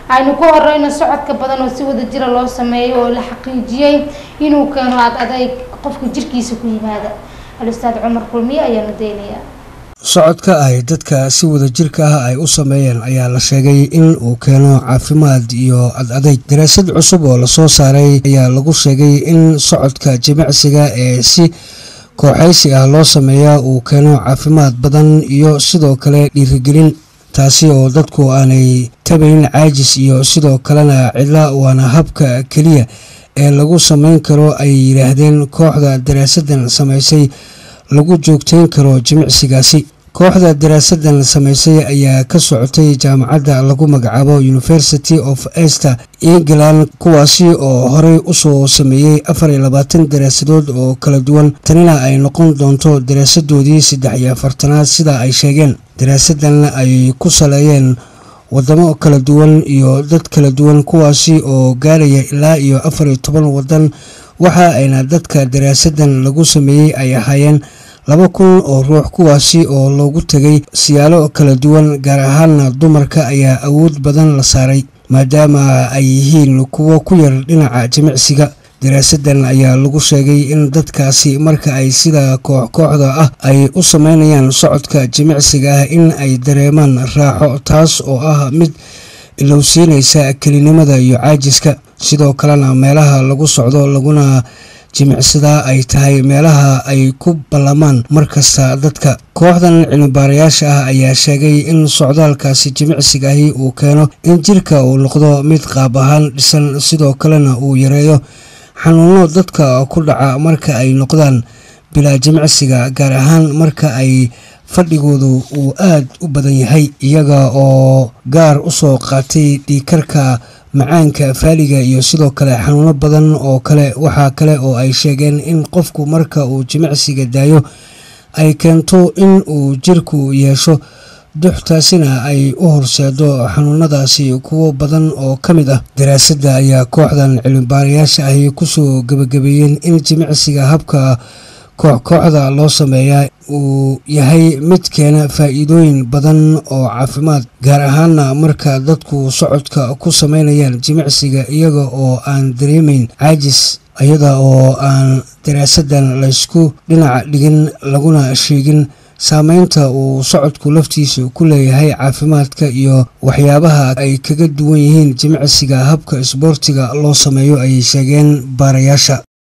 aynu ku horeyno socodka badan oo si wada jira loo sameeyo oo la xaqiijiyey inuu keeno ad adayg qofka jirkiisa ku yimaada al-ustaad cumar kulmiye ayaanu daynayaa socodka ay dadka si wada jirka ah ay u sameeyeen ayaa la sheegay in uu keeno caafimaad iyo ad adayg daraasad cusub oo lasoo saaray ayaa lagu sheegay in socodka jimicsiga ee si kooxaysi ah loo sameeyaa uu keeno caafimaad badan iyo sidoo kale dhiirigelin taasi oo dadku aanay tabayn caajis iyo sidoo kalena cidla waana habka keliya ee lagu samayn karo ay yidhaahdeen kooxda daraasadan samaysay lagu joogteyn karo jimicsigaasi kooxda daraasadan samaysay ayaa ka socotay jaamacadda lagu magacaabo university of ester england kuwaasi oo horey usoo sameeyey afar iyo labaatan daraasadood oo kala duwan tanina ay noqon doonto daraasadoodii saddex iyo afartanaad sida ay sheegeen daraasadan ay ku saleeyeen wadamo kala duwan iyo dad kala duwan kuwaasi oo gaaraya ilaa iyo afar iyo toban wadan waxa ayna dadka daraasadan lagu sameeyey ay ahaayeen laba kun oo ruux kuwaasi oo loogu tegay siyaalo kala duwan gaar ahaanna dumarka ayaa awood badan la saaray maadaama ay yihiin kuwo ku yar dhinaca jimicsiga daraasadan ayaa lagu sheegay in dadkaasi marka ay sida koox kooxda ah ay u sameynayaan socodka jimicsiga ah in ay dareemaan raaxo taas oo ah mid ilowsiinaysa kelinimada iyo caajiska sidoo kalena meelaha lagu socdo laguna jimicsadaa ay tahay meelaha ay ku ballamaan markasta dadka kooxdan cilmibaarayaasha ah ayaa sheegay in socdaalkaasi jimicsigaahi uu keeno in jirka uu noqdo mid qaab ahaan dhisan sidoo kalena uu yareeyo xanuuno dadka ku dhaca marka ay noqdaan bilaa jimicsiga gaar ahaan marka ay fadhigoodu uu aad u badan yahay iyaga oo gaar u soo qaatay dhiikarka macaanka faaliga iyo sidoo kale xanuuno badan oo kale waxaa kale oo ay sheegeen in qofku marka uu jimicsiga daayo ay keento in uu jirku yeesho duxtaasina ay u horseedo xanuunadaasi kuwo badan oo ka mid ah daraasadda ayaa kooxdan cilmibaarayaasha ahi kusoo gebagabeeyeen in jimicsiga habka koox kooxda loo sameeyaa uu yahay mid keena faa'iidooyin badan oo caafimaad gaar ahaana marka dadku socodka ku sameynayaan jimicsiga iyaga oo aan dareemayn caajis iyada oo aan daraasadan laysku dhinac dhigin laguna sheegin saameynta uu socodku laftiisa ku leeyahay caafimaadka iyo waxyaabaha ay kaga duwan yihiin jimicsiga habka isboortiga loo sameeyo ayay sheegeen baarayaasha